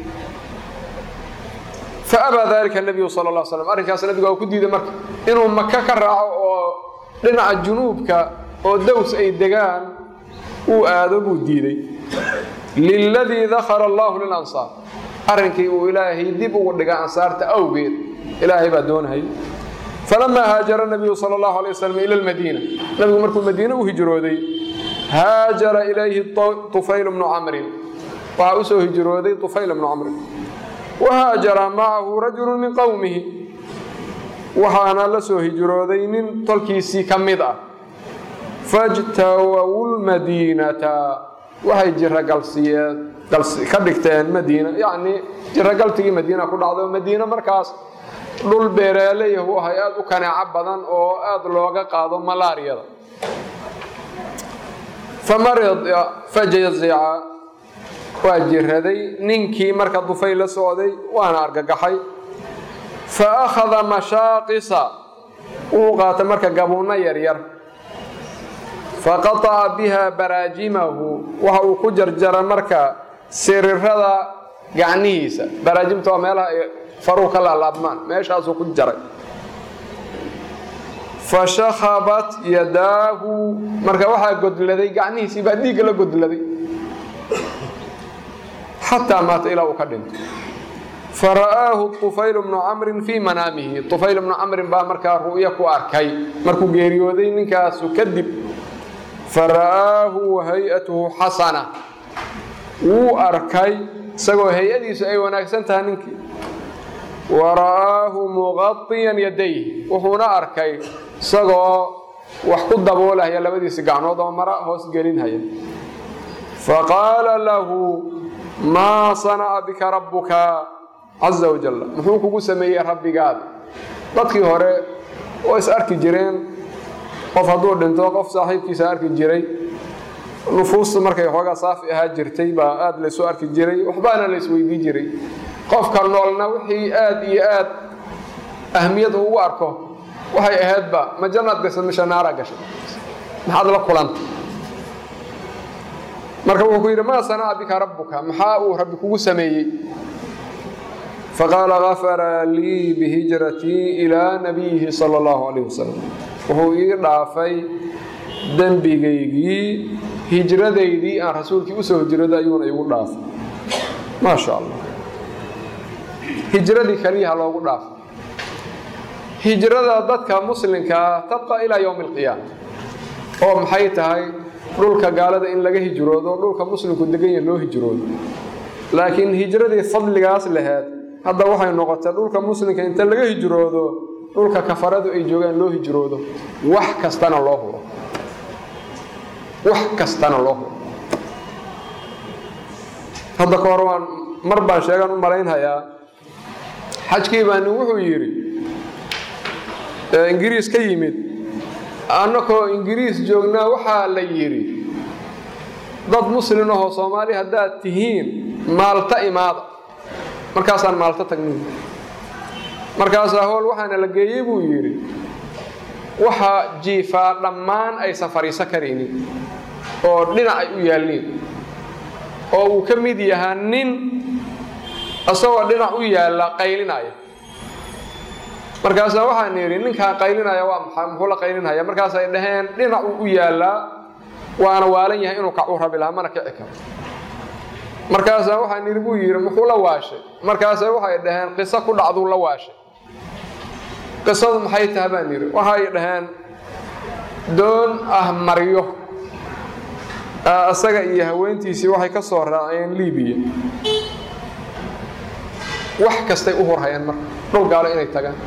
fa abaa dalika nabiyu sala la slam arrinkaas nabiga waa ku diiday marka inuu maka ka raaco oo dhinaca junuubka oo dows ay degaan uu aado buu diiday liladii dakara allahu lilansaar arrinkii uu ilaahay dib ugu dhiga ansaarta awgeed ilaahay baa doonayay falamaa haajara nabiyu sala allahu alay wasalam ila lmadiina nabigu markuu madiine u hijrooday haajara ilayhi tufayl bnu camrin waxaa usoo hijrooday tufayl bnu camrin wahaajara macahu rajulu min qowmihi waxaana la soo hijrooday nin tolkiisii ka mid ah fajtawow lmadiinata waxay jiragalsiyeen ka dhigteen madiina yacnii jiragaltigii madiina ku dhacdo madiina markaas dhul beereelayahu ahay aada u kaneeco badan oo aada looga qaado malaariyada famarida fajazica waa jiraday ninkii marka dufay la socday waana argagaxay fa akhada mashaaqisa wuu qaatay marka gabuunno yaryar faqataca biha baraajimahu waxa uu ku jarjara marka sirirada gacnihiisa baraajimta waa meelaha ay faruu ka laalaabmaan meeshaasuu ku jaray fa shakhabat yadaahu marka waxaa godladay gacnihiisii baa dhiigga la godladay xataa maata ilaa uu ka dhinto fara'aahu طufayl bnu camrin fii manaamihi طufayl bnu camrin baa markaa ru'yo ku arkay markuu geeriyooday ninkaasu kadib fara'aahu wahay'atuhu xasana wuu arkay isagoo hay-adiisu ay wanaagsan tahay ninkii wa ra'aahu muqadiyan yadayh wuxuuna arkay isagoo wax ku daboolahaya labadiisi gacnood oo mara hoos gelinhaya faqaala lahu maa sanaca bika rabbuka caza wajal muxuu kugu sameeyey rabbigaada dadkii hore oo is arki jireen qof hadduu dhinto qof saaxiibkiisa arki jiray nufuusta markay xoogaa saafi ahaa jirtay baa aada laysu arki jiray waxbaana la isweydii jiray qofka noolna wixii aada iyo aad ahmiyad ugu arko waxay ahaydba ma jannaad gashay misha naara gashay maxaad la kulanta marka wuxuu ku yidhi maa sanaca bika rabbuka maxaa uu rabbi kugu sameeyey faqaala gafara lii bihijratii ilaa nabiyihi sala allahu calayh wasalam wuxuu ii dhaafay dembigaygii hijradaydii aan rasuulkii usoo hijrada ayuuna igu dhaafay maa sha allah hijradii keliyaha loogu dhaafay hijrada dadka muslimkaa tabqa ilaa yowmi alqiyaama oo maxay tahay dhulka gaalada in laga hijroodo dhulka muslimku degan yahe loo hijroodo laakiin hijradii fadligaas laheed hadda waxay noqotay dhulka muslimka inta laga hijroodo dhulka kafaradu ay joogaan loo hijroodo wax kastana loo huro wax kastana loo huro hadda ka hor waan mar baan sheegan u malaynhayaa xajkii baani wuxuu yidhi ingiriis ka yimid annakoo ingiriis joognaa waxaa la yidhi dad muslin ahoo soomaali haddaad tihiin maalta imaada markaasaan maalto tagnay markaasaa howl waxaana la geeyey buu yidhi waxaa jiifaa dhammaan aysan fadhiiso karaynin oo dhinac ay u yaalliin oo uu ka mid yahaa nin isagoo dhinac u yaalla qaylinaya markaasaa waxaan yidhi ninkaan qaylinaya waa maxaa muxuu la qaylinaya markaasay dhaheen dhinacuu u yaallaa waana waalan yahay inuu kacuu rabi lahaa mana kici karo markaasaa waxaan yidhi buu yidhi muxuu la waashay markaasa waxay dhaheen qiso ku dhacduu la waashay qisadu maxay tahay baan yidhi waxay dhaheen doon ah maryo isaga iyo haweentiisii waxay ka soo raaceen libiya wax kastay u hurhayeen marka dhul gaalo inay tagaan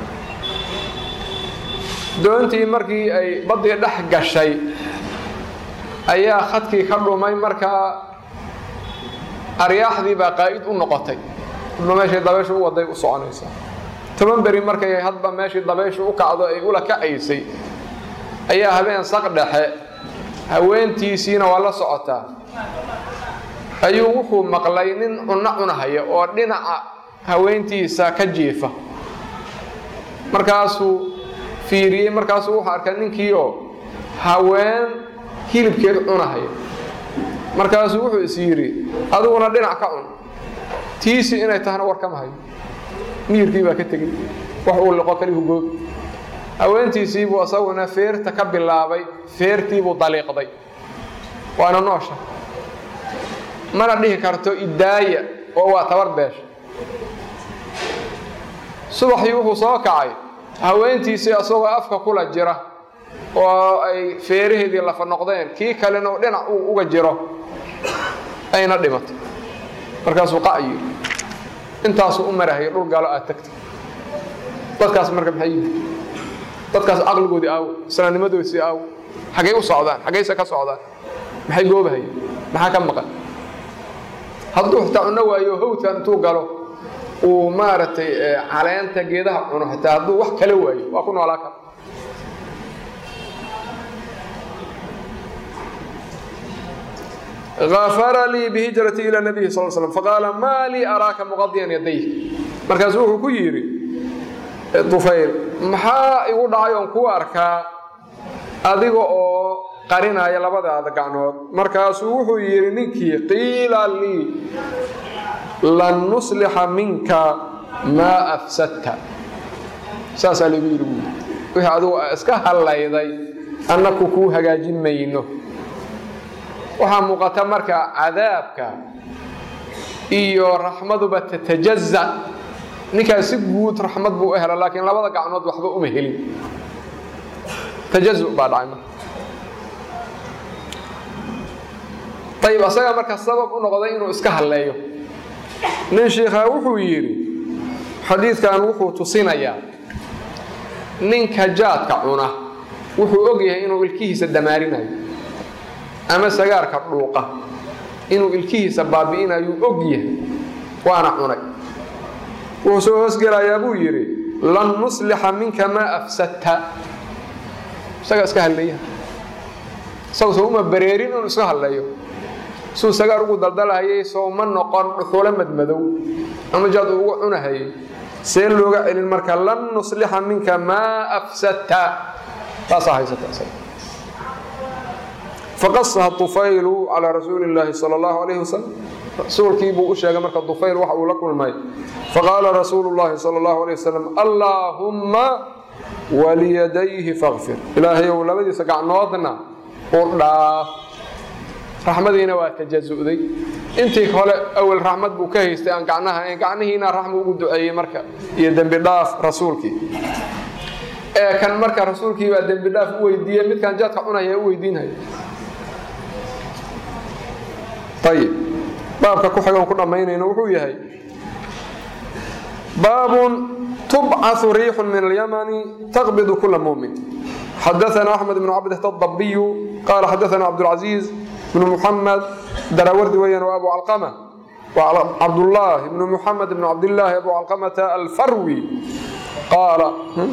doontii markii ay baddii dhex gashay ayaa khadkii ka dhumay markaa aryaaxdii baa qaa'id u noqotay hadba meeshay dabayshu u waday u soconaysaa toban beri markay hadba meeshii dabayshu u kacdo ay ula kacaysay ayaa habeen saq dhexe haweentiisiina waa la socotaa ayuu wuxuu maqlay nin cunno cunahaya oo dhinaca haweentiisa ka jiifa markaasuu fiiriyey markaasuu wuxuu arkaa ninkii oo haween hilibkeed cunahaya markaasuu wuxuu is yidhi adiguna dhinac ka cun tiisi inay tahana war kama hayo miyirkii baa ka tegey wax uu liqo kalihu goog haweentiisiibuu isaguna feerta ka bilaabay feertiibuu daliiqday waana noosha mana dhihi karto idaaya oo waa tabar beesha subaxii wuxuu soo kacay haweentiisii isagoo afka kula jira oo ay feeraheedii lafa noqdeen kii kalena oo dhinac uu uga jiro ayna dhimatay markaasuu qac yidhi intaasuu u marahaya dhul gaalo aad tagtay dadkaas marka maxay yihi dadkaas caqligoodii aawo islaamnimadoodii aawo xaggay u socdaan xaggayse ka socdaan maxay goobahayeen maxaa ka maqan hadduu xitaa cunno waayo hawdkan intuu galo uu maaragtay caleenta geedaha cuno xitaa hadduu wax kala waayo waa ku noolaa kara غafara lii bhijrati ilى nabiyi sal slam faqaala maa lii araaka muqadiyan yadayk markaasuu wuxuu ku yidhi dufayl maxaa igu dhacay oon kuu arkaa adiga oo qarinaya labadaada gacnood markaasuu wuxuu yidhi ninkii qiila lii lan nuslixa minka maa afsadta saasaa lagu yidhi buui wixii adigu iska hallayday annaku kuu hagaajin mayno waxaa muuqata marka cadaabka iyo raxmaduba tatajaza ninkaas si guud raxmad buu u hela laakiin labada gacnood waxba uma helin tajazu baa dhacay marka ayib asaga marka sabab u noqday inuu iska halleeyo nin shiikhaa wuxuu yidhi xadiidkan wuxuu tusinayaa ninka jaadka cuna wuxuu og yahay inuu ilkihiisa damaarinayo ama sagaarka dhuuqa inuu ilkihiisa baabi'inayuu og yahay waana cunay wuxuu soo hoosgelayaa buu yidhi lan nuslixa minka maa afsadta isagaa iska halleeya isagu soo uma bareerin inuu iska halleeyo suu sagaar ugu daldalahayay sooma noqon dhuxulo madmadow ama jaad uu ugu cunahayay see looga celin marka lan nuslixa minka maa afsadta taasaa haysata faqasaha tufaylu calaa rasuuli illaahi sala allahu calayhi wasalam rasuulkii buu u sheegay marka tufayl waxa uu la kulmay faqaala rasuulu llaahi sala allahu alayh wasalam allaahumma waliyadayhi fakfir ilaahayow labadiisa gacnoodna u dhaaf raxmadiina waa tajazu'day intii hole awel raxmad buu ka haystay aan gacnaha gacnihiina raxmu ugu duceeyey marka iyo dembi dhaaf rasuulkii ee kan marka rasuulkii baa dembi dhaaf u weydiiyey midkaan jaadka cunaya u weydiinaya ayib baabka ku xigoon ku dhammaynayno wuxuu yahay baabun tubcaثu riixu min alyamani taqbidu kula mumin xadaثna axmed bn cabdh الdabiyu qala xadaثna cabdاlcaزiiz bn muxamed darawardi weeyaan waa abu calqama waa cabdullah bn muxamed bn cabdillaahi abu calqamata alfarwi qaala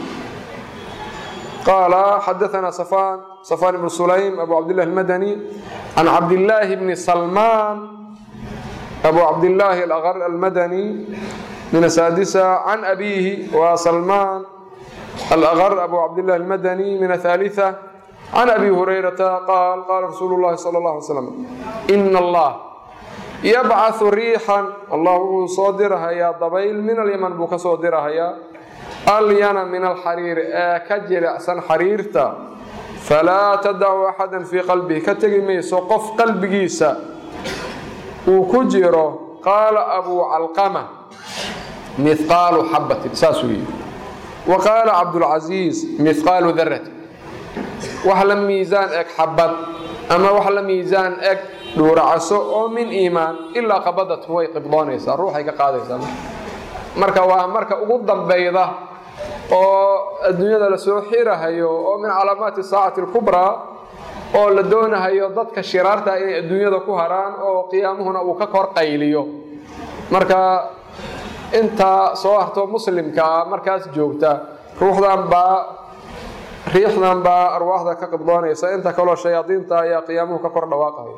qaala xadaثna safan safan ibn sulaym abu cabdillahi almadani can cabdillaahi bni salmaan abu cabdillaahi alaqar almadani min asaadisa can abiihi waa salmaan alaqar abu cabdillahi almadani min ahaaliثa can abi hurayrata qaal qaala rasuulu llahi sala اllah alay slam ina allah yabcaثu riixan allah wuxuu soo dirahayaa dabayl min alyaman buu ka soo dirahayaa alyana min alxariiri ee ka jilicsan xariirta falaa tadacu axada fii qalbihi ka tegi mayso qof qalbigiisa uu ku jiro qaala abuu calqama mihqaalu xabatin saasuu yidhi wa qaala cabdulcasiis mihqaalu darati wax la miisaan eg xabad ama wax la miisaan eg dhuuracaso oo min iimaan ilaa qabadatu way qibdoonaysaa ruuxay ka qaadaysaa marka waa marka ugu dambayda oo adduunyada lasoo xirahayo oo min calaamaati saacati alkubraa oo la doonahayo dadka shiraarta inay adduunyada ku haraan oo qiyaamuhuna uu ka kor qayliyo marka intaa soo harto muslimkaa markaas joogta ruuxdan baa riixdan baa arwaaxda ka qibdoonaysa inta kaloo shayaadiinta ayaa qiyaamuhu ka kor dhawaaqaya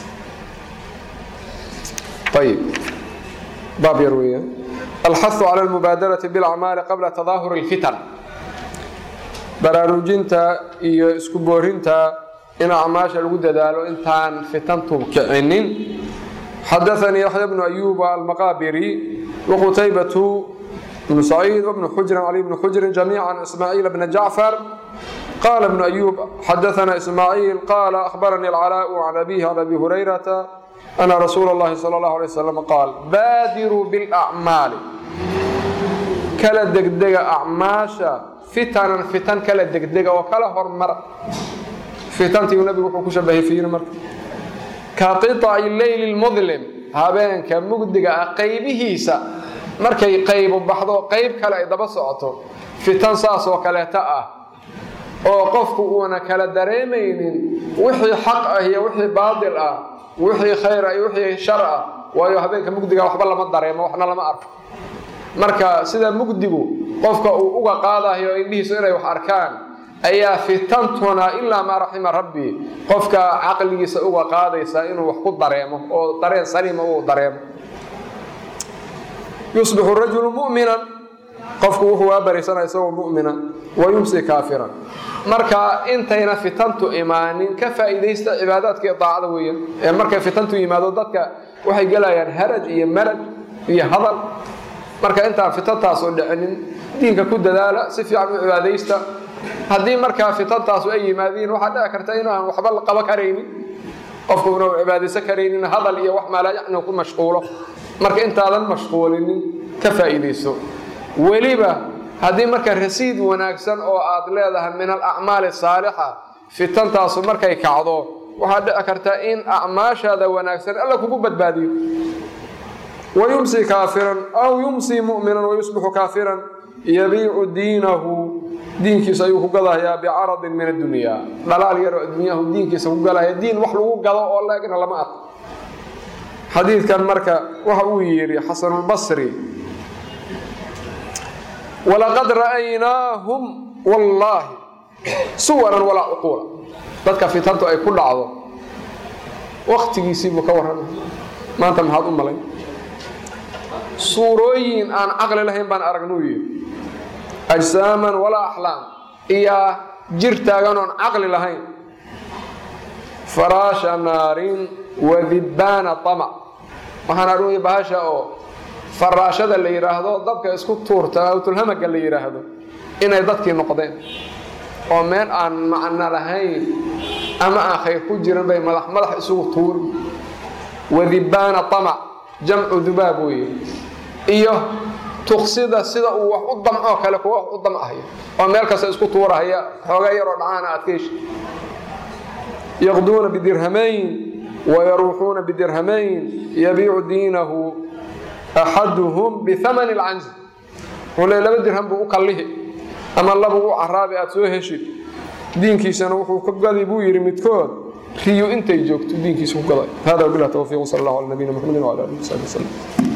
ayib baab yar weeyaan alxahu cala almubaadarati bilacmaali qabla tadaahuri alfitan baraarujinta iyo isku boorinta in acmaasha lagu dadaalo intaan fitantu kicinin xadaanii yaxya bnu ayuba almaqaabiri waqutaybatu bnu saciid wbnu xujrin cali bnu xujrin jamiica ismaaciil bna jacfar qaala bnu ayub xadaana ismaaciil qaala ahbaranii alcalaau can abihi can abi hurayrata ana rasuula اllahi sal اllahu alay wasalam qaal baadiruu bilacmaali kala degdega acmaasha fitanan fitan kala degdega oo kala hormara fitantii nabigu wuxuu ku shabahay fiiri marka ka qiطaci leyli lmudlim habeenka mugdiga ah qaybihiisa markay qaybu baxdo qayb kale ay daba socoto fitan saas oo kaleeta ah oo qofku uuna kala dareemaynin wixii xaq ah iyo wixii baadil ah wixii khayr ah iyo wixii shar ah waayo habeenka mugdiga waxba lama dareemo waxna lama arko marka sida mugdigu qofka uu uga qaadayo indhihiisu inay wax arkaan ayaa fitantuna ilaa maa raxima rabbi qofka caqligiisa uga qaadaysa inuu wax ku dareemo oo dareen saliima uu dareemo yusbixu rajulu mu'minan qofku wuxuu waa barisanaa isagoo mu'mina wa yumsi kaafiran marka intayna fitantu imaanin ka faa'iidaysta cibaadaadka iyo daacada weeyaan ee markay fitantu yimaado dadka waxay gelayaan haraj iyo maraj iyo hadal marka intaan fitantaasu dhicinin diinka ku dadaala si fiican u cibaadaysta haddii markaa fitantaasu ay yimaadiin waxaa dhici karta inaan waxba la qabo karaynin qofku una u cibaadaysan karaynin hadal iyo wax maalaa ku mashquulo marka intaadan mashquulinin ka faa'iidayso weliba haddii marka rasiid wanaagsan oo aad leedahay min alacmaali saalixa fitantaasu markay kacdo waxaa dhici karta in acmaashaada wanaagsan alla kugu badbaadiyo wayumsi kaafiran aw yumsi mu'minan wayusbixu kaafiran yabiicu diinahu diinkiisa ayuu ku gadahayaa bicaradin min addunyaa dhalaal yaroo adduunyahu diinkiisa ku galahaya diin wax lagu gado oo laegna lama arko xadiidkan marka waxa uu yidhi xasanulbasri walaqad ra'aynaahum wallaahi suwaran walaa cuquula dadka fitantu ay ku dhacdo waktigiisiibuu ka warramay maanta maxaad u malay suurooyin aan caqli lahayn baan aragnuu yidhi ajsaaman walaa axlaam iyaa jir taagan oon caqli lahayn faraasha naarin wadibbaana tamac waxaan arugay bahasha oo faraashada la yidhaahdo dabka isku tuurta awtulhamaga la yidhaahdo inay dadkii noqdeen oo meel aan macno lahayn ama aan khayr ku jirin bay madax madax isugu tuuri wadibbaana tamac jamcu dubaab weeye iyo tuksida sida uu wax u damcoo kale kuwa wax u damcayo oo meel kasta isku tuurahaya xoogaa yaroo dhacaana aad ka heshi yaqduuna bidirhamayn wayaruuxuuna bidirhamayn yabiicu diinahu axaduhum bihamani lcanzi wuxuu le laba dirham buu u kallihi ama labu u caraabi aad soo heshid diinkiisana wuxuu ka gadi buu yidhi midkood riyo intay joogto diinkiisa ku gaday hada wabilah towfiiq sal allahu ala nabiyina mxamedi wala alihi wasabi waslm